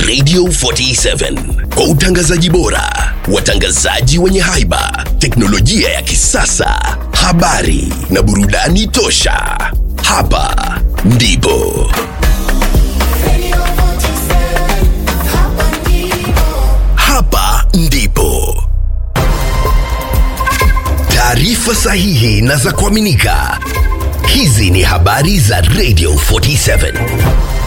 Radio 47 kwa utangazaji bora, watangazaji wenye haiba, teknolojia ya kisasa, habari na burudani tosha. Hapa ndipo hapa ndipo taarifa sahihi na za kuaminika. Hizi ni habari za Radio 47.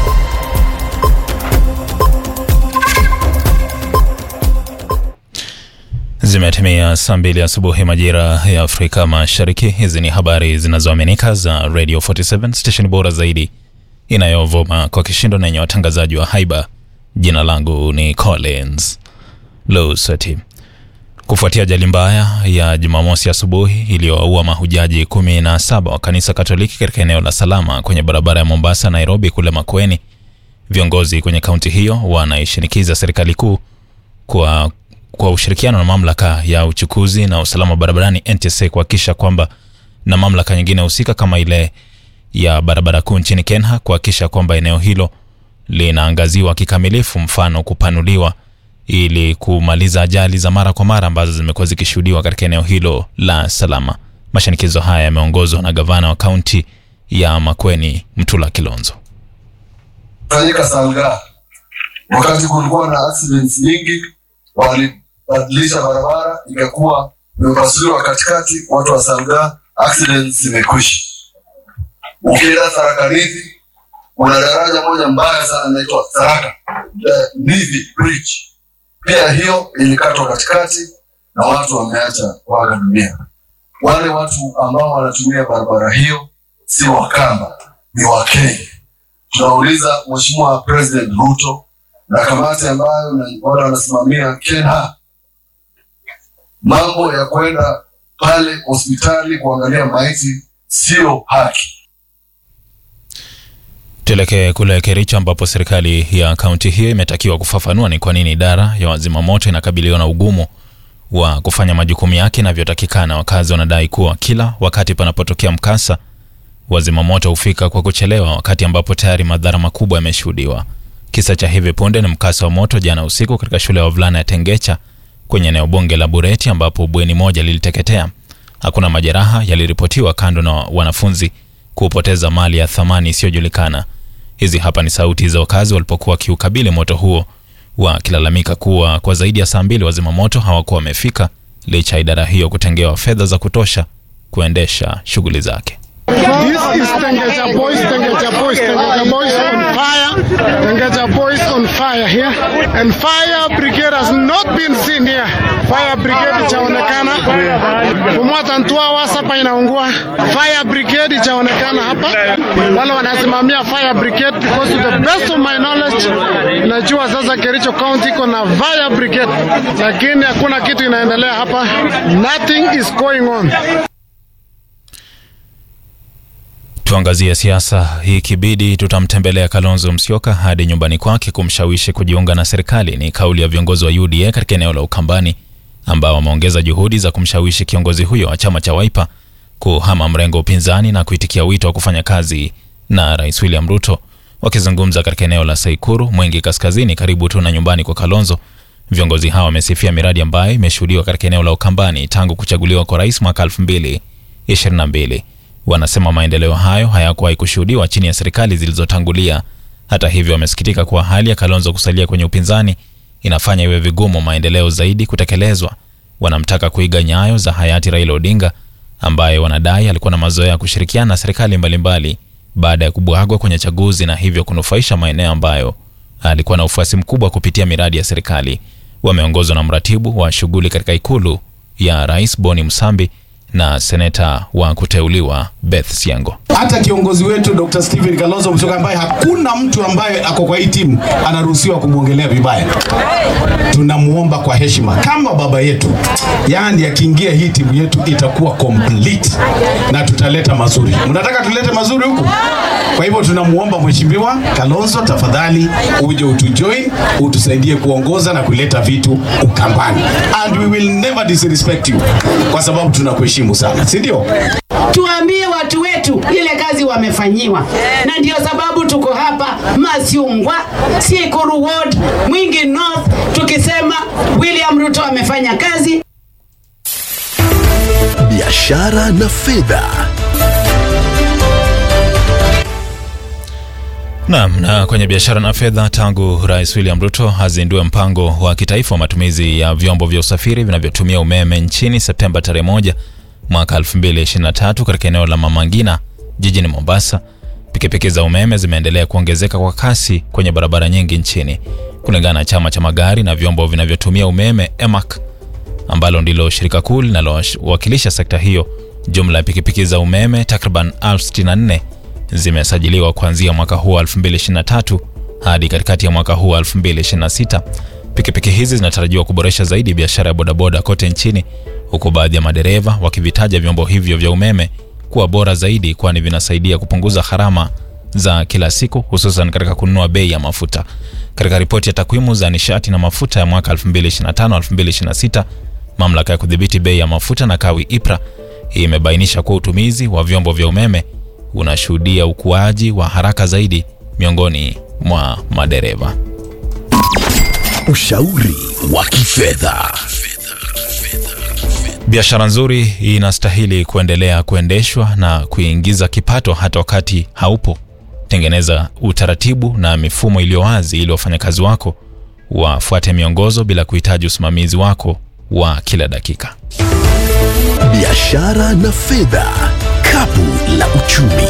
Zimetimia saa mbili asubuhi majira ya Afrika Mashariki. Hizi ni habari zinazoaminika za Radio 47 station bora zaidi inayovuma kwa kishindo na yenye watangazaji wa haiba. Jina langu ni Collins Lusati. Kufuatia ajali mbaya ya Jumamosi asubuhi iliyowaua mahujaji kumi na saba wa kanisa Katoliki katika eneo la Salama kwenye barabara ya Mombasa Nairobi kule Makueni, viongozi kwenye kaunti hiyo wanaishinikiza serikali kuu kwa kwa ushirikiano na mamlaka ya uchukuzi na usalama barabarani NTSA kuhakikisha kwamba na mamlaka nyingine husika kama ile ya barabara kuu nchini Kenya kuhakikisha kwamba eneo hilo linaangaziwa kikamilifu, mfano kupanuliwa ili kumaliza ajali za mara kwa mara ambazo zimekuwa zikishuhudiwa katika eneo hilo la Salama. Mashinikizo haya yameongozwa na gavana wa kaunti ya Makueni Mtula Kilonzo. fanyika Salga wakati kulikuwa na accidents nyingi, walibadilisha barabara ikakuwa imepasuliwa katikati, watu wa Salga accidents zimekwisha. Ukienda Tharaka Nithi kuna daraja moja mbaya sana inaitwa Tharaka Nithi Bridge, pia hiyo ilikatwa katikati na watu wameacha kuaga dunia. Wale watu ambao wanatumia barabara hiyo si Wakamba, ni Wakenya tunauliza Mheshimiwa President Ruto na kamati ambayo na wale wanasimamia Kenya, mambo ya kwenda pale hospitali kuangalia maiti sio haki. Tuelekee kule Kericho ambapo serikali ya kaunti hiyo imetakiwa kufafanua ni kwa nini idara ya wazimamoto inakabiliwa na ugumu wa kufanya majukumu yake inavyotakikana. Wakazi wanadai kuwa kila wakati panapotokea mkasa, wazimamoto hufika kwa kuchelewa, wakati ambapo tayari madhara makubwa yameshuhudiwa. Kisa cha hivi punde ni mkasa wa moto jana usiku katika shule ya wavulana ya Tengecha kwenye eneo bunge la Bureti ambapo bweni moja liliteketea. Hakuna majeraha yaliripotiwa, kando na wanafunzi kupoteza mali ya thamani isiyojulikana. Hizi hapa ni sauti za wakazi walipokuwa wakiukabili moto huo, wakilalamika kuwa kwa zaidi ya saa mbili wazima moto hawakuwa wamefika licha ya idara hiyo kutengewa fedha za kutosha kuendesha shughuli zake. This is Tengecha Boys, Tengecha Boys, Tengecha Boys on fire. Tengecha Boys on fire here. And fire brigade has not been seen here. Fire brigade ichaonekana. For more than two hours hapa inaungua. Fire brigade ichaonekana hapa. Wale wanasimamia fire brigade because to the best of my knowledge najua sasa Kericho County iko na fire brigade. Lakini hakuna kitu inaendelea hapa. Nothing is going on. Tuangazie siasa. Hii kibidi tutamtembelea Kalonzo Musyoka hadi nyumbani kwake kumshawishi kujiunga na serikali, ni kauli ya viongozi wa UDA katika eneo la Ukambani ambao wameongeza juhudi za kumshawishi kiongozi huyo wa chama cha Wiper kuhama mrengo wa upinzani na kuitikia wito wa kufanya kazi na Rais William Ruto. Wakizungumza katika eneo la Saikuru, Mwingi Kaskazini, karibu tu na nyumbani kwa Kalonzo, viongozi hao wamesifia miradi ambayo imeshuhudiwa katika eneo la Ukambani tangu kuchaguliwa kwa rais mwaka 2022. Wanasema maendeleo hayo hayakuwahi kushuhudiwa chini ya serikali zilizotangulia. Hata hivyo, wamesikitika kuwa hali ya Kalonzo kusalia kwenye upinzani inafanya iwe vigumu maendeleo zaidi kutekelezwa. Wanamtaka kuiga nyayo za hayati Raila Odinga ambaye wanadai alikuwa na mazoea ya kushirikiana na serikali mbalimbali baada ya kubwagwa kwenye chaguzi na hivyo kunufaisha maeneo ambayo alikuwa na ufuasi mkubwa kupitia miradi ya serikali. Wameongozwa na mratibu wa shughuli katika ikulu ya rais Boni Msambi na seneta wa kuteuliwa Beth Siango. hata kiongozi wetu Dr. Stephen Kalonzo Musyoka ambaye hakuna mtu ambaye ako kwa hii timu anaruhusiwa kumwongelea vibaya. Tunamuomba kwa heshima kama baba yetu, yaani akiingia hii timu yetu itakuwa complete na tutaleta mazuri. Mnataka tulete mazuri huku? Kwa hivyo tunamuomba Mheshimiwa Kalonzo, tafadhali uje utujoin, utusaidie kuongoza na kuleta vitu Ukambani, and we will never disrespect you, kwa sababu tunakuheshimu sana, si ndio? tuambie watu wetu wetu ile kazi wamefanyiwa, na ndio sababu tuko hapa Masiungwa, Sikuru Ward, Mwingi North, tukisema William Ruto amefanya kazi. biashara na fedha. Naam, na kwenye biashara na fedha, tangu Rais William Ruto azindue mpango wa kitaifa wa matumizi ya vyombo vya usafiri vinavyotumia umeme nchini Septemba tarehe moja mwaka 2023 katika eneo la Mama Ngina jijini Mombasa, pikipiki za umeme zimeendelea kuongezeka kwa kasi kwenye barabara nyingi nchini. Kulingana na chama cha magari na vyombo vinavyotumia umeme EMAC, ambalo ndilo shirika kuu linalowakilisha sekta hiyo, jumla ya pikipiki za umeme takriban 64 zimesajiliwa kuanzia mwaka huu wa 2023 hadi katikati ya mwaka huu wa 2026. Pikipiki hizi zinatarajiwa kuboresha zaidi biashara ya bodaboda kote nchini, huku baadhi ya madereva wakivitaja vyombo hivyo vya umeme kuwa bora zaidi, kwani vinasaidia kupunguza gharama za kila siku, hususan katika kununua bei ya mafuta. Katika ripoti ya takwimu za nishati na mafuta ya mwaka 2025-2026, mamlaka ya kudhibiti bei ya mafuta na kawi IPRA imebainisha kuwa utumizi wa vyombo vya umeme unashuhudia ukuaji wa haraka zaidi miongoni mwa madereva. Ushauri wa kifedha. Biashara nzuri inastahili kuendelea kuendeshwa na kuingiza kipato hata wakati haupo. Tengeneza utaratibu na mifumo iliyo wazi ili wafanyakazi wako wafuate miongozo bila kuhitaji usimamizi wako wa kila dakika. Biashara na fedha, kapu la uchumi.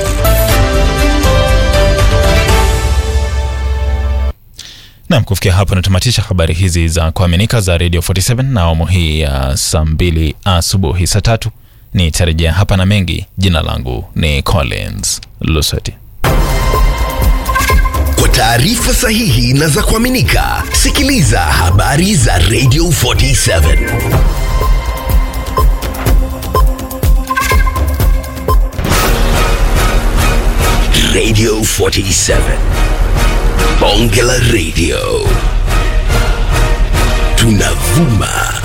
Nam, kufikia hapo natamatisha habari hizi za kuaminika za Radio 47 na awamu hii ya saa mbili asubuhi. Saa tatu nitarejea hapa na mengi. Jina langu ni Collins Lusweti. Kwa taarifa sahihi na za kuaminika, sikiliza habari za Radio 47. Radio 47. Bonge la Radio. Tunavuma